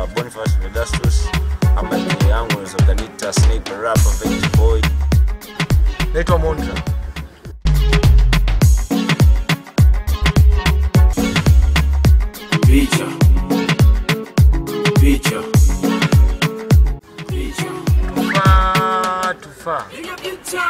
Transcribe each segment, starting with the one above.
naitwa Boniface Vedastus ama jina yangu unaweza ukaniita Snake the Rapper Veggie Boy. naitwa Mondra. Picha. Picha. Picha. Tufaa tufaa. Piga picha.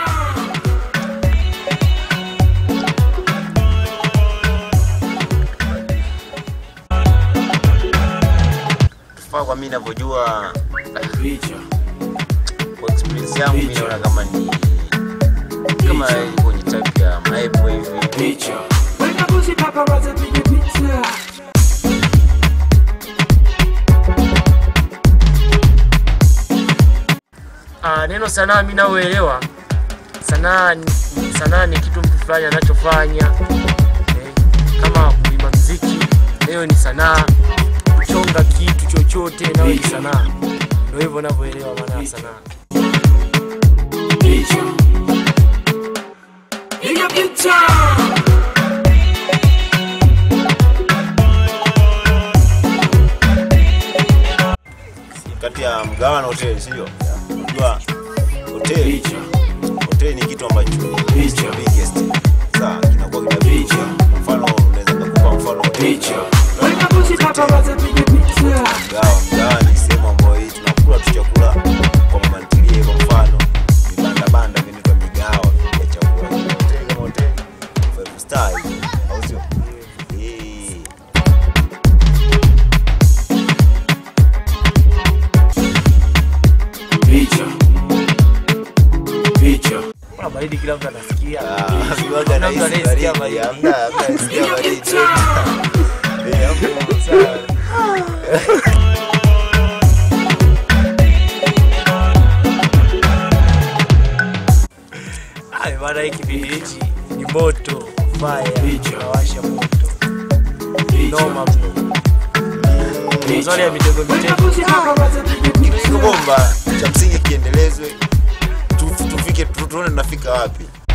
Tufaa kwa mimi ninavyojua Picha. kwa experience yangu mimi naona kama ni kama iko kwenye type ya maepo hivi. Picha. Weka buzi paparazzi piga picha. Ah, neno sanaa mimi naoelewa sanaa ni, sanaa ni kitu mtu fulani anachofanya eh, kama kuimba mziki hiyo ni sanaa kuchonga kitu chochote nayo ni sanaa ndio hivyo navyoelewa maana ya sanaa Picha. Piga picha. Kati ya mgawa na hoteli sio? Unajua hoteli Picha. hoteli ni kitu ambacho is the biggest. Sasa kinakuwa kina picha. Mfano unaweza kukupa mfano hoteli. Picha. Weka buzi paparazzi piga picha. Mgawa, mgawa ni sehemu ambayo hii tunakula tu chakula kwa mama ntilie kwa mfano vibanda banda vinaitwa migawa ya chakula. Hoteli kama hoteli five star hivi, au sio? Eh. Picha. Picha. Kuna baridi kila mtu anasikia Ah, viwaga Hakuna na mtu hisi anayesikia baridi. baridi. Hamna, hamna anayesikia Piga baridi. picha. Eh, hapo sawa. Ai, maana hii kipindi hichi ni moto fire Picha. nawasha moto Picha. noma mno mazuri ya mitego Weka mitego buzi paparazzi piga Iko picha. bomba cha msingi kiendelezwe tu- tufike tu- tuone tunafika wapi